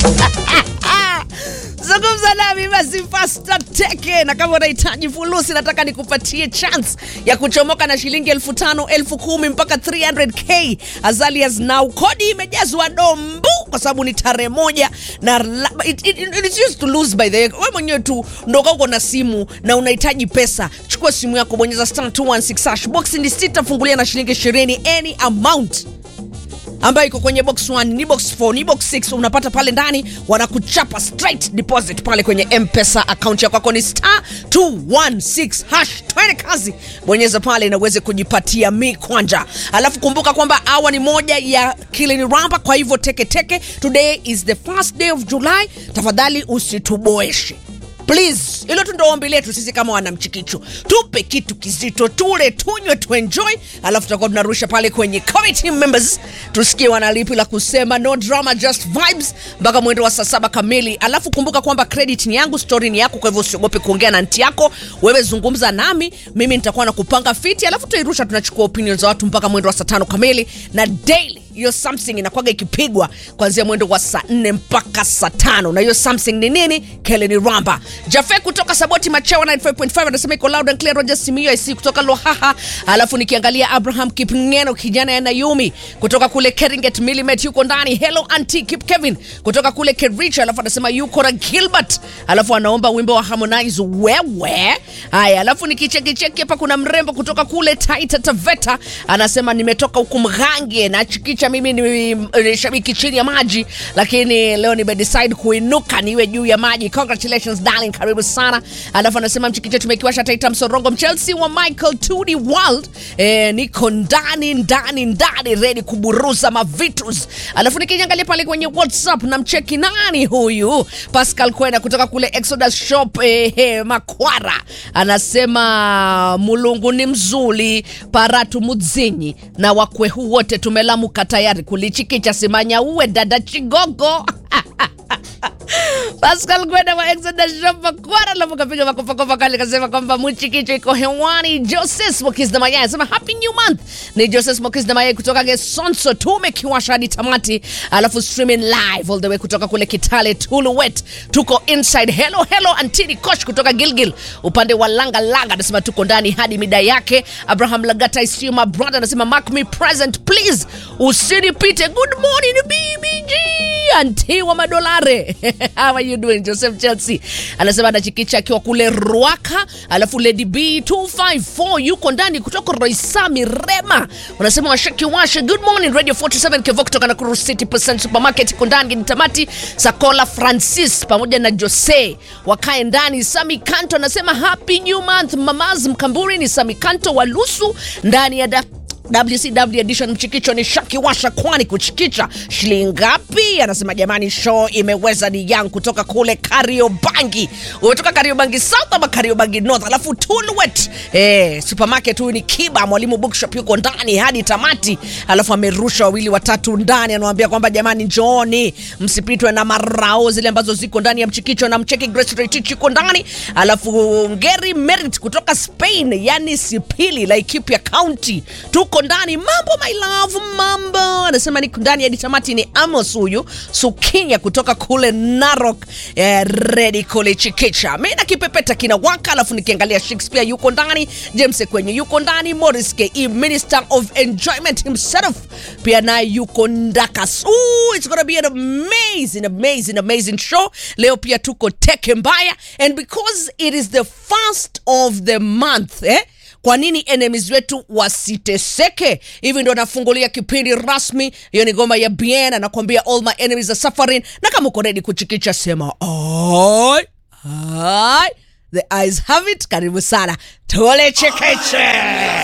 zungumza nami basi Fasta Teke, na kama unahitaji fulusi, nataka nikupatie chance ya kuchomoka na shilingi elfu tano elfu kumi mpaka 300k as early as now. Kodi imejazwa dombu kwa sababu ni tarehe moja na la- it, it, it, it's used to lose by the way. Wewe mwenyewe tu ndoka uko na simu na unahitaji pesa, chukua simu yako, bonyeza star 216 hash, box ni sita, fungulia na shilingi 20 any amount ambayo iko kwenye box 1 ni box 4 ni box 6 unapata pale ndani wanakuchapa straight deposit pale kwenye mpesa account ya kwako ni star 216 hash twende kazi bonyeza pale na uweze kujipatia mi kwanja alafu kumbuka kwamba awa ni moja ya kilini ramba kwa hivyo teke teke today is the first day of july tafadhali usituboeshe please hilo tu ndo ombi letu sisi kama wanamchikicho tupe kitu kizito tule tunywe tuenjoy alafu tutakuwa tunarusha pale kwenye committee members tusikie wanalipi la kusema no drama just vibes mpaka mwendo wa saa saba kamili alafu kumbuka kwamba credit ni yangu story ni yako kwa hivyo usiogope kuongea na nti yako wewe zungumza nami mimi nitakuwa na kupanga fiti alafu tutairusha tunachukua opinion za watu mpaka mwendo wa saa tano kamili na daily hiyo something inakwaga ikipigwa kuanzia mwendo wa saa nne mpaka saa tano na hiyo something ni nini keleni ramba jafe kutoka saboti machewa 95.5 anasema iko loud and clear roger simio ic kutoka lohaha alafu nikiangalia abraham kipngeno kijana ya nayumi kutoka kule keringet milimet yuko ndani hello anti kip kevin kutoka kule kerich alafu anasema yuko na gilbert alafu anaomba wimbo wa harmonize wewe haya alafu nikichekicheki hapa kuna mrembo kutoka kule taita taveta anasema nimetoka huku mghange na chikicha mimi ni, ni shabiki chini ya maji lakini leo nimedecide kuinuka niwe juu ya maji congratulations darling karibu sana alafu anasema mchikicha tumekiwasha taita msorongo mchelsea wa michael tudi world e, niko ndani ndani ndani redi kuburuza mavitus alafu nikiangalia pale kwenye whatsapp na mcheki nani huyu pascal kwena kutoka kule exodus shop eh, eh, makwara anasema mulungu ni mzuli paratu mudzinyi na wakwehu wote tumelamuka tayari kulichikicha simanya uwe dada chigogo Pascal Gwenda wa Exodus Shop Makwara alafu kapiga makopakopa kale kasema kwamba mchikicho iko hewani. Joseph Mokis na Mayai anasema happy new month. Ni Joseph Mokis na Mayai kutoka Gesonso tumekiwasha hadi tamati, alafu streaming live all the way kutoka kule Kitale Tuluwet. Tuko inside. Hello hello Antini Kosh kutoka Gilgil upande wa Langa Langa anasema tuko ndani hadi mida yake. Abraham Lagata is still my brother anasema mark me present please, usinipite. Good morning BBG anti wa madolare how are you doing joseph chelsea anasema anachikicha akiwa kule rwaka alafu lady b 254 yuko ndani kutoka roisami rema unasema washaki washe good morning radio 47 kevo kutoka nakuru city percent supermarket iko ndani ni tamati sakola francis pamoja na jose wakae ndani sami kanto anasema happy new month mamaz mkamburi ni sami kanto wa lusu ndani ya da WCW edition mchikicho ni shaki washa kwani kuchikicha shilingi ngapi? Anasema jamani, show imeweza ni yang kutoka kule Kariobangi. Umetoka Kariobangi South ama Kariobangi North? Alafu Tulwet eh, supermarket huyu ni Kiba Mwalimu Bookshop yuko ndani hadi tamati, alafu amerusha wawili watatu ndani, anawaambia kwamba jamani, njooni msipitwe na marao zile ambazo ziko ndani ya mchikicho na mcheki Grace Retich yuko ndani, alafu Ngeri Merit kutoka Spain, yani Sipili Laikipia County tuko ndani mambo my love mambo anasema niko ndani hadi tamati ni amos huyu sukinya kutoka kule narok eh, redi kule chikicha mi na kipepeta kina waka alafu nikiangalia shakespeare yuko ndani james kwenye yuko ndani morris ke minister of enjoyment himself pia naye yuko ndakas Ooh, it's gonna be an amazing amazing amazing show leo pia tuko teke mbaya and because it is the first of the month eh? kwa nini enemies wetu wasiteseke hivi ndo nafungulia kipindi rasmi hiyo ni goma ya bien anakuambia all my enemies are suffering na kama uko redi kuchikicha sema oi oi the eyes have it karibu sana tole chekeche